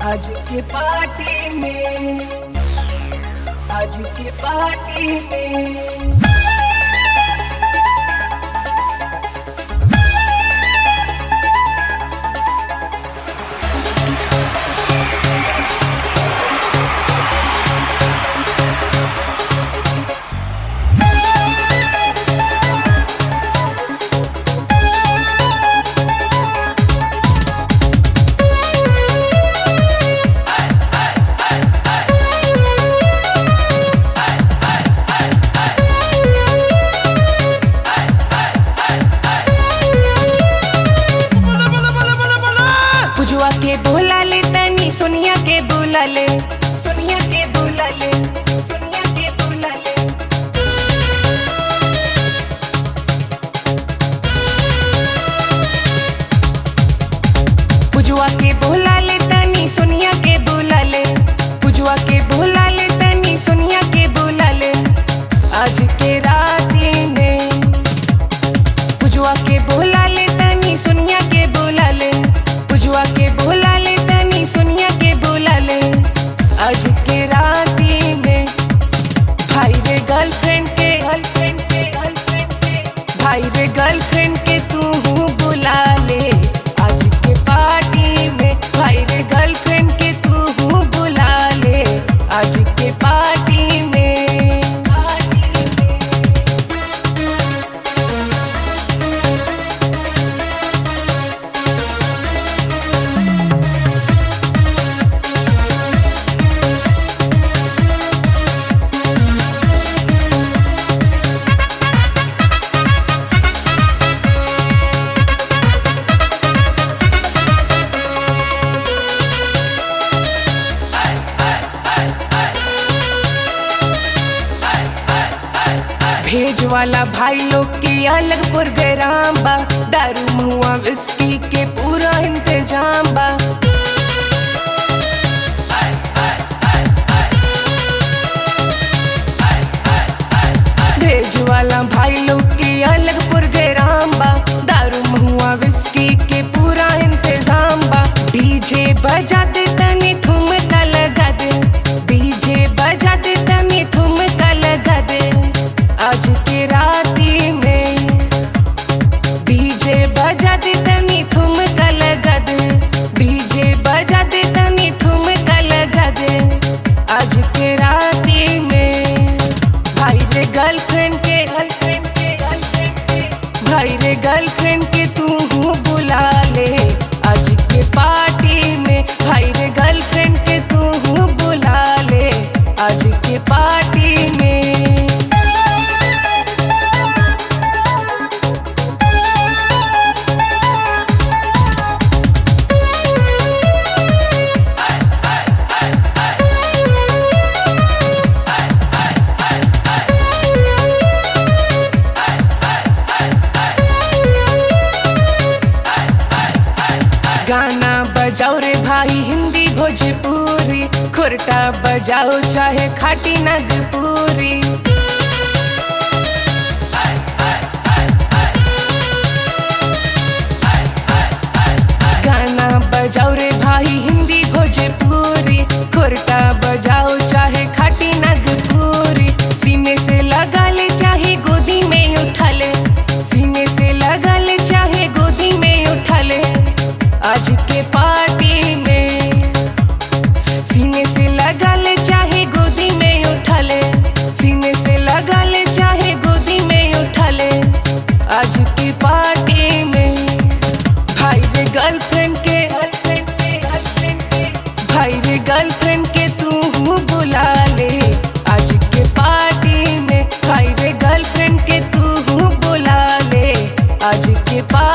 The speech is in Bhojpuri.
आज के पार्टी में आज के पार्टी में पुजुआ के बोला ले तनी सोनिया के बोला ले सोनिया के बोला ले सोनिया के बोला ले पुजुआ के बोला ले तनी सोनिया के बोला ले पुजुआ के बोला ले तनी सोनिया के बोला ले आज के राती में पुजुआ के बोला ले तनी सोनिया के बोला ले पुजुआ के बोला ले तनी सोनिया के बोला ले आज के राती में भाई रे गर्लफ्रेंड के गर्लफ्रेंड के गर्लफ्रेंड के भाई रे गर्लफ्रेंड के तू हूँ बुला ले आज के पार्टी में भाई रे गर्लफ्रेंड के तू हूँ बुला ले आज के पार्टी में पार्टी में भेज वाला भाई लोग की अलग प्रोग्राम बा दारू मुआ विस्की के पूरा इंतजाम बा भेज वाला भाई लोग की अलग प्रोग्राम बा दारू मुआ विस्की के पूरा इंतजाम बा डीजे बजा दे तनी ठुमका लगा दे डीजे बजा दे तनी ठुमका लगा दे आज के राती में डीजे बजा दे तनी ठुमका लगा दे डीजे बजा दे तनी ठुमका लगा दे आज के राती में भाई रे गर्लफ्रेंड के गर्लफ्रेंड के गर्लफ्रेंड के भाई रे गर्लफ्रेंड के तू हूँ बुला ले आज के पार्टी में भाई रे गर्लफ्रेंड के तू हूँ बुला ले आज के पार्टी में गाना बजाओ रे भाई हिंदी भोजपुरी खुरटा बजाओ चाहे खाटी नगपुरी गाना बजाओ रे भाई हिंदी भोजपुरी खुरटा बजाओ चाहे खाटी नगपुरी सीने से लगा ले चाहे गोदी में उठा ले सीने से लगा ले चाहे गोदी में उठा ले आज के पार्टी में सीने से लगा ले चाहे गोदी में उठा ले सीने से लगा ले चाहे गोदी में उठा ले आज की पार्टी में भाई रे गर्लफ्रेंड के गर्लफ्रेंड के गर्लफ्रेंड के भाई रे गर्लफ्रेंड के तू हूँ बुला ले आज के पार्टी में भाई रे गर्लफ्रेंड के तू हूँ बुला ले आज के पार्टी